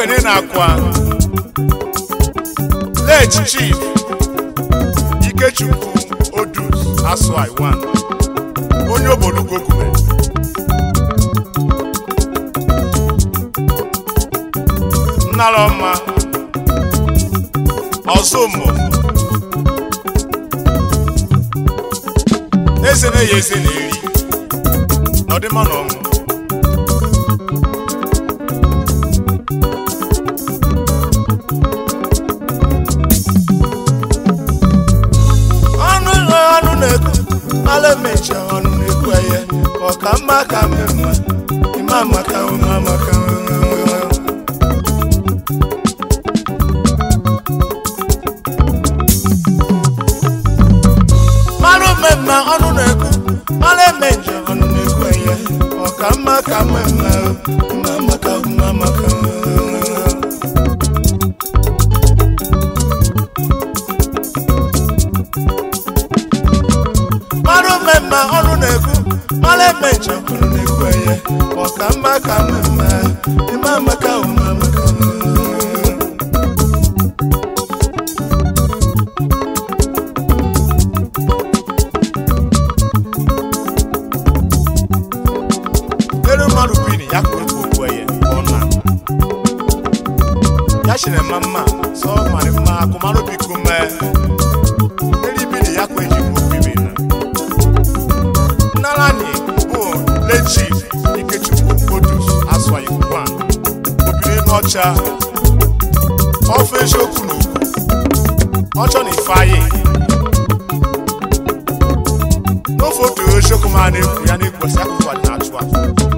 ekene na-akwa late chief ikechukwu odus aswai 1 onye obodo gokume nnarọmma ọzọmụ eze na-eyi eze na-eri n'ọdịmma na ọnwụ ọnụ ụlọ ọnụ na-ekwu ala emecha ọnụ na-ekwu eye ọka mma ka mmemme ime amaka nwe amaka nwe mara mmemme ọnụ na-ekwu mara eme njem ọnụ na-ekwu eye ọka mma ka mmemme ime amaka ime amaka mara mmemme ọnụ na-ekwu mara eme njem ọnụ na-ekwu eye ọka mma ka mmemme ime amaka ime amaka elu mmadụ bụ ini ya kụrụ ka okwu eye ọ na ya chiri mma mma sọ mara mma akụmarụ biko mee elu ibili ya kwa eji bụ okwu ibe na nnarani bụ lechi ikechukwu odus aswa ikuku a obiri n'ọcha ọfụ eziokwu na okwu ọchọ na ifeanyị n'ofe otu eziokwu ma na-ekwu ya na-ekwesị akụkụ a na-achụ achụ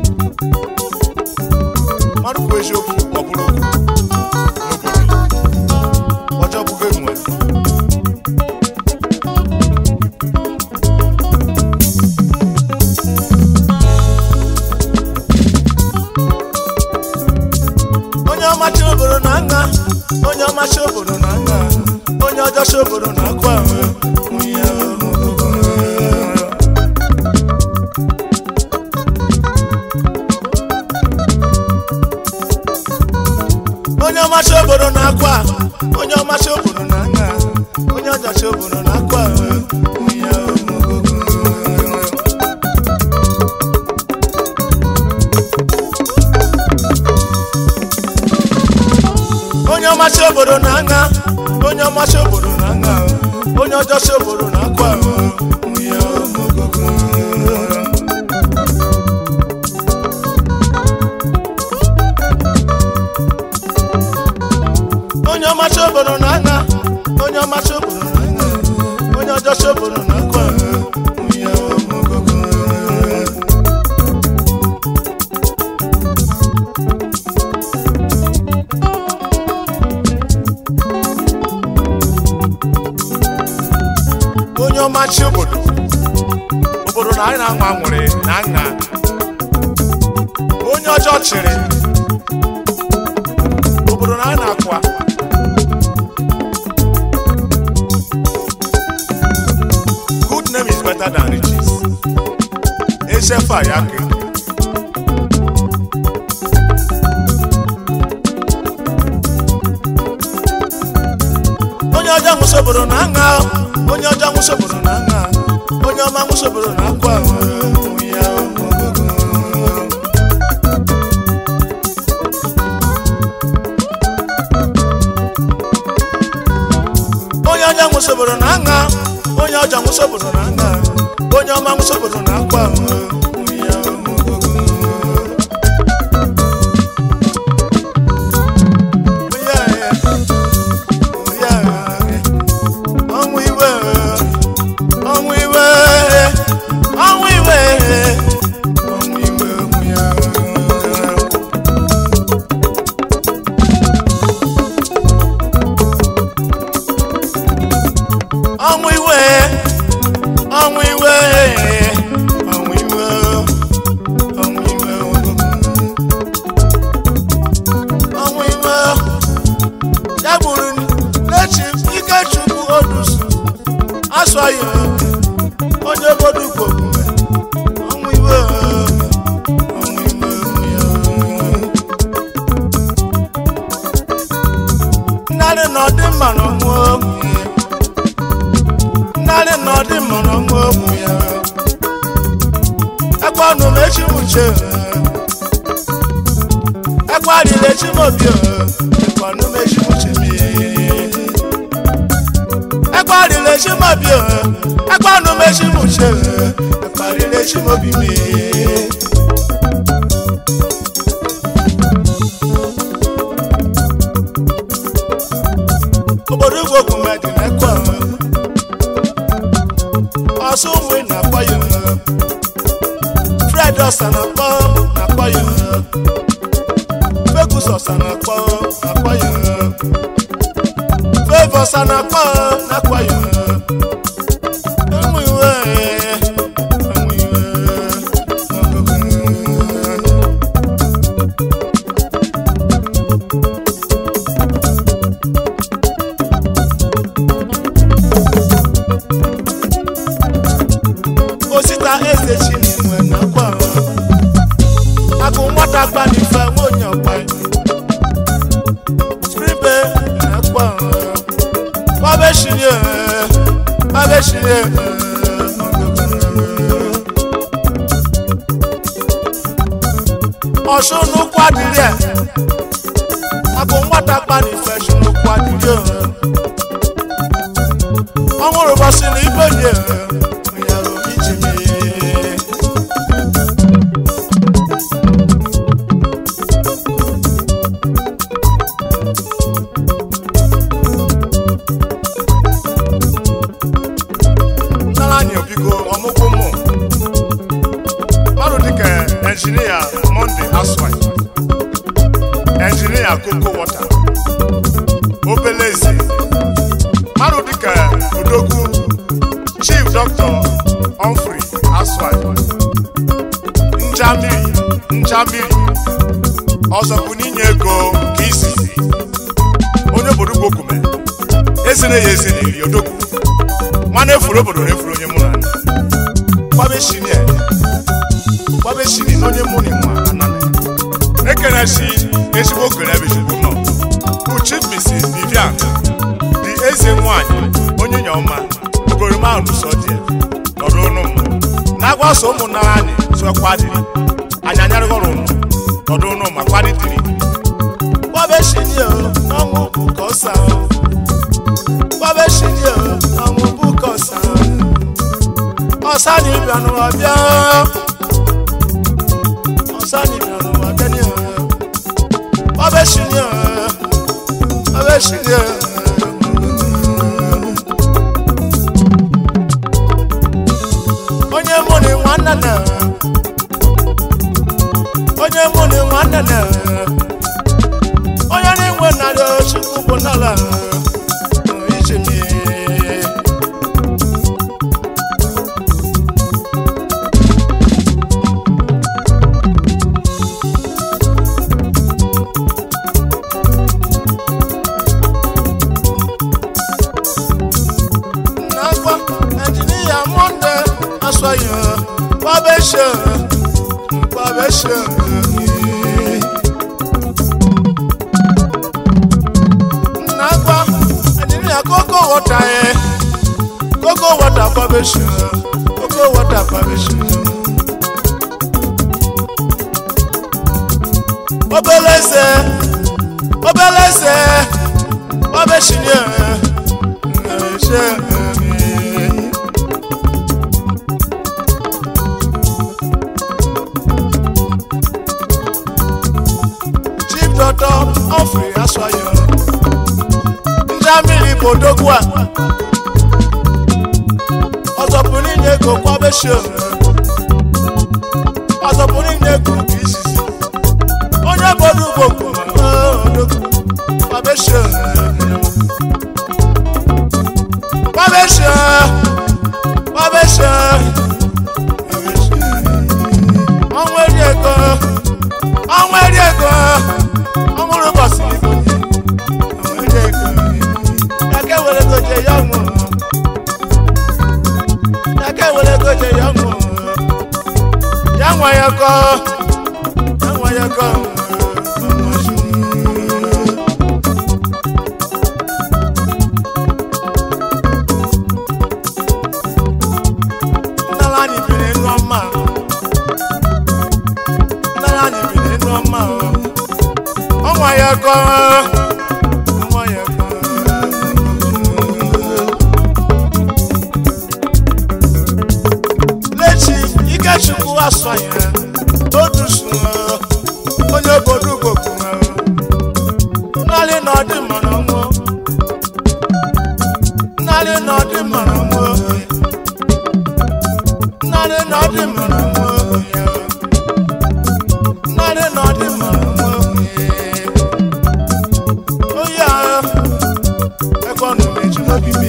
mmadụ kwuo eziokwu ọ bụrụ okwu n'obodo ọjọọ bụgo enwe onye ọmachi obodo na nga onye ọmachi obodo na nga onye ọjọchi obodo na akwa nwunye onye ọmachi obodo na akwa onye ọmachi obodo na nga onye ọjọchi obodo na akwa nwunye onye ọmachi obodo na nga onye ọmachi obodo na nga onye ọjọchi obodo na akwa nwunye onye ọmachi obodo na nga onye ọmachi obodo na nga onye ọjọchi obodo na akwa nwunye onye ọmachi obodo obodo na anyị na-anwa nwere na nha onye ọjọọ chịrị obodo na anyị na-akwa good name is better than riches echefa ya ke onye ọjọọ nwụsị obodo na nha onye ọjọọ nwụsị obodo na nha onye ọma nwụsị obodo na akwa nwunye onye ọjọọ nwụsị obodo na nha onye ọjọọ nwụsị obodo na nha onye ọma nwụsị obodo na akwa nwunye ọnwụ iwe ọnwụ iwe ọnwụ iwe ọnwụ iwe ọnwụ ya ọnwụ iwe ọnwụ iwe ọnwụ iwe lechi m uche ẹkwari lechi m obi ẹkọnu mechi m uche mi ẹkwari lechi m obi ẹkọnu mechi m uche ẹkwari lechi m obi mi. obodo ugwu okwume dị n'ekwe ọsọ ụmụ na-akpọ ya fred ọsa na-akpọ na-akpọ ya fegus ọsa na-akpọ na-akpọ ya fevọ ọsa na-akpọ na-akpọ ya enwe iwe enwe iwe osita eze chinenwe na-akpọ agụ nwata gbanife nwonye ọkpa skribe na-akpọ babeshirie babeshirie ọsùn nnukwu adịrị a agụ nwata gbanife shi nnukwu adịrị ọnwụrụ bọsị na ibe nye yàrá iji mi. Nnara anyị obigo ọmụgwọ mụ. Mmadụ dịka enjinia Monday Aswai, enjinia Koko Wọta, obele eze. Mmadụ dịka Odogwu chief dr Humphrey Aswai njamiri njamiri ọzọ bụ n'inye ego ka izizi onye obodo ugbo kume ezina ya ezina iri odogwu nwanne efuru obodo na efuru onye mụ na gbabeshini gbabeshini na onye mụ na nwa anana ekene si ezigbo okere ebe chukwu nọ bụ chief mrs vivian dị eze nwanyị onye nyeọma ogoroma ahụ n'ụsọ dị ya, nọdụ ụnụ m na-agwa so ụmụnna anyị so kwadiri anyị anyarịghọrọ ụnụ nọdụ ụnụ ma kwaditiri gbabeshini ọnwụ bụ ka ọsa gbabeshini ọnwụ bụ ka ọsa ọsa na ịbịanụ ọbịa ọsa na ịbịanụ ọbịa ni gbabeshini gbabeshini onye mụ na nwanne na onye mụ na nwanne na onye na-enwe narị chukwu bụ n'ala ije mi n'akwa injinia monde asọyị gbabeshe gbabeshe n'akwa injinia koko wọta ye koko wọta gbabeshe koko wọta gbabeshe obele eze obele eze gbabeshe ni ṣe chief doctor Humphrey Aswayo njamiri bodogwa ọzọpụrụ inye ego kwabeshe ọzọpụrụ inye ego ka izizi onye bodo ugbo odogwu kwabeshe kwabeshe kwabeshe ọnwa eri ego ọnwa eri ego ọmụrụ ụbọchị igbo ọnwa eri ego yake were ego je ya nwụ yake were ego je ya nwụ ya nwa ya kọ ya nwa ya kọ nnala anyị biri nwa mma ọnwa ya kọ ọnwa ya kọ lechi ikechukwu asọnya otusu onye obodo ugokwu nnalị na ọdị mara nwụọ nnalị na ọdị mara nwụọ nnalị na ọdị mara nwụọ nnalị na ọdị mara nwụọ oyi ahụ ẹkọ nù méjì lóbi mi.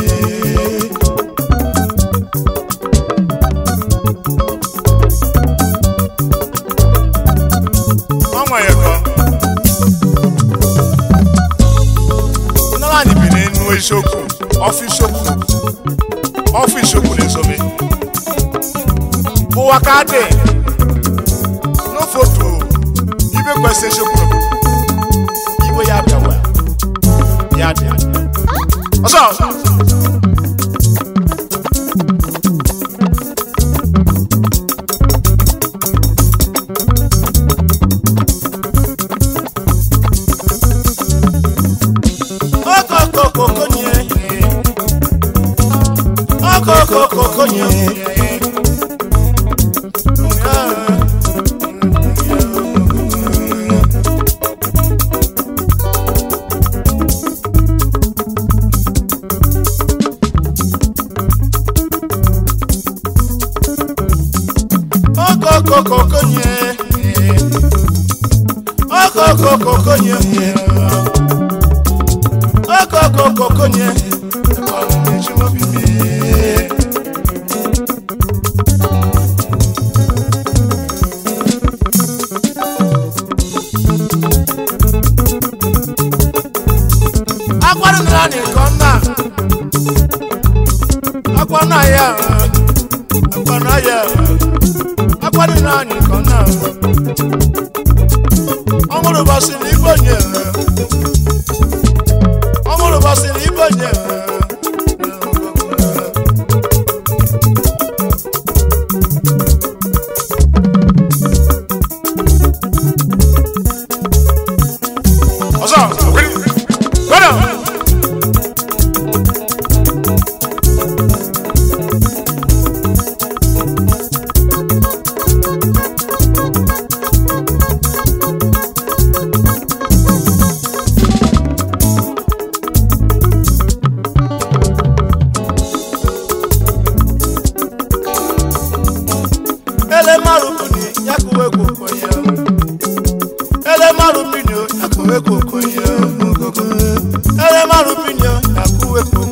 ọnwa ya kọ nnara anyị bi n'enu eziokwu ọfịs okwu ọfịs okwu na-ezobe ụwa ka dị n'ofotu ibe kwesị eziokwu n'obodo iwe ya bịawa ya dị ọzọ okokokokonye okokokokonye okokokokonye okokokokonye okokokokonye akwara nna ni kọnna akwana ya akwana ya akwara nna ni kọnna ọmụrụ basịrị igbo nye ọmụrụ basịrị igbo nye ọzọ gbọdọ. ele maru bini yakuwe kokoye ele maru bini yakuwe kokoye ele maru bini yakuwe kokoye.